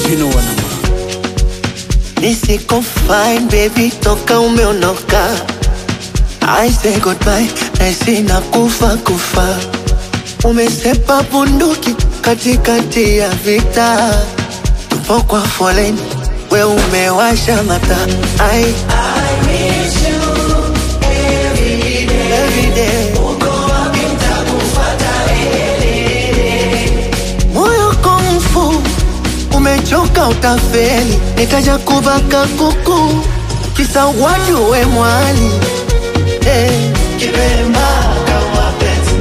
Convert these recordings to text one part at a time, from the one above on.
original wanama Nisiko fine baby, toka umeondoka. I say goodbye, naisi na kufa kufa. Umesepa bunduki katikati ya vita, tupo kwa foleni, we umewasha mata. I, every day. Moyo komfu umechoka utafeli, nikaja kubaka kuku kisa watu we mwali eh. Kibemba kama penzi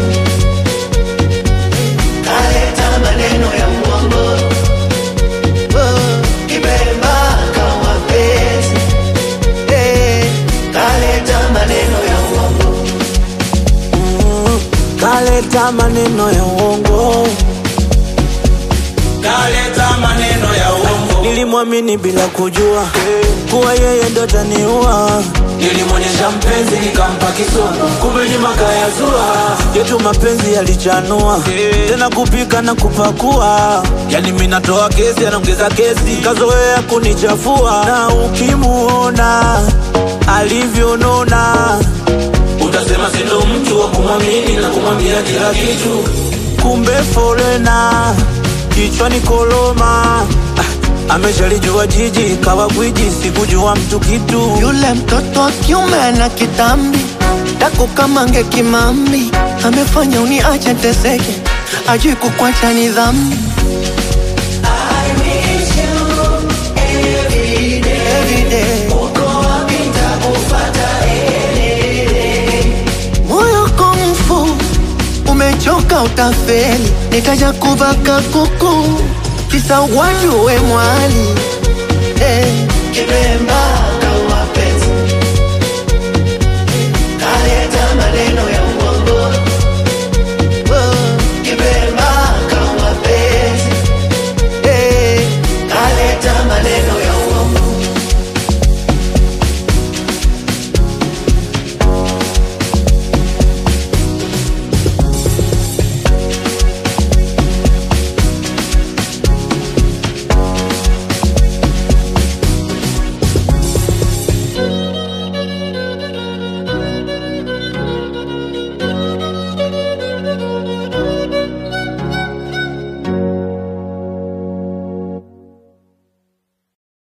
kaleta maneno ya uongo oh. Kibemba kama penzi eh. kaleta maneno ya uongo kaleta maneno ya uongo, kaleta maneno ya uongo, nilimwamini bila kujua kuwa yeye ndo taniua. nilimwonyesha mpenzi nikampa kisogo, kumbe nyuma kayazua. Yetu mapenzi yalichanua tena kupika na kupakua, yani mimi natoa kesi, anaongeza kesi, kazoea kunichafua. Na ukimuona alivyonona, Utasema sindo mtu wa kumwamini na kumwambia kila kitu. kumbe forena kichwani koloma. Ah, ameshalijua jiji kawa gwiji, sikujua mtu kitu Yule mtoto wa kiume ana kitambi dako kama nge kimambi, amefanya uniache teseke, ajui kukwacha ni dhambi. Every day. Moyo komfu umechoka utafeli, nikaja kubaka kuku kisa watu we mwali eh. Kibemba kama penzi kaleta maneno